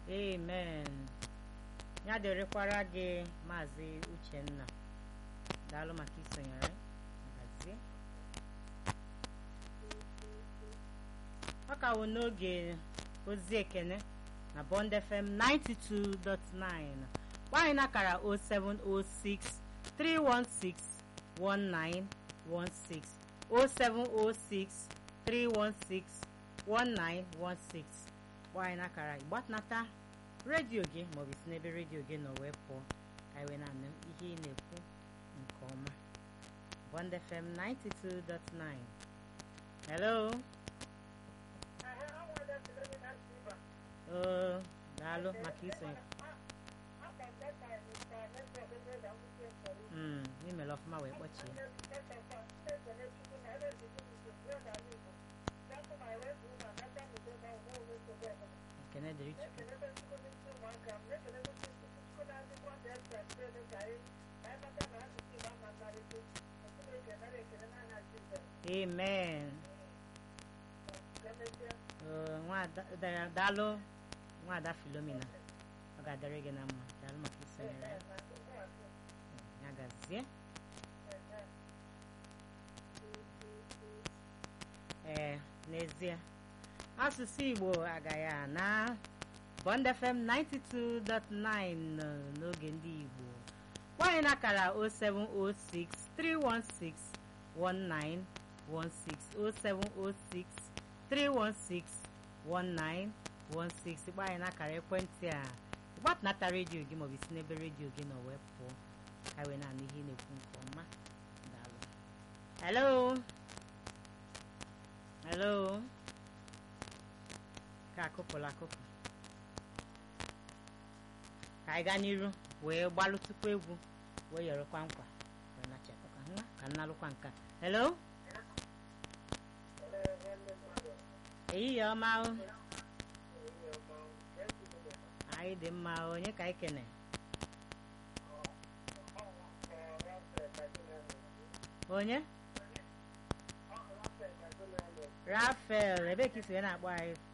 amen ya dịrịkwara gị maazị uchenna daalụ maka isonyere magazie ọ ka wụ n'oge ozi ekene na bond fm 92.9 gbanyị na akara 0706 316 1916 0706 316 1916 gbanyị na akara ịgbatnata redio gị maọbụ si n'ebe redio gị nọ wee pụọ ka iwe na-anụ ihe ị na-ekwu nke ọma bond fm 92.9 hello oo daalụ maka isonye Mm, imere ọfụma wee kpọchie ekene dịrị chukwu amen Oo, nwada- da- daalụ nwada filomena ọ ga-adịrị gị na mma daalụ maka isonyere ya ya gazie ee n'ezie asụsụ igbo agaghị ana bond fm 92.9 n'oge ndị igbo nwanyị na akara 0706 316 1916 0706 316 1916 gbanyị na akara ekwentị a gbatnata redio gị maọbụ isi n'ebe redio gị nọ wee pụọ ka wee na-anụ ihe ị na-ekwu nke ọma daalụ hello hello ka akụpụla akụpụ ka anyị gaa n'iru wee gbalụ tupu egwu wee yọrọkwa nkwa wee nachapụkwa nwa ka nnalụkwa nka hello ehihie ọma o anyị dị mma o, onye ka anyị kene onye rafael ebee ka isi wee na-akpọ anyị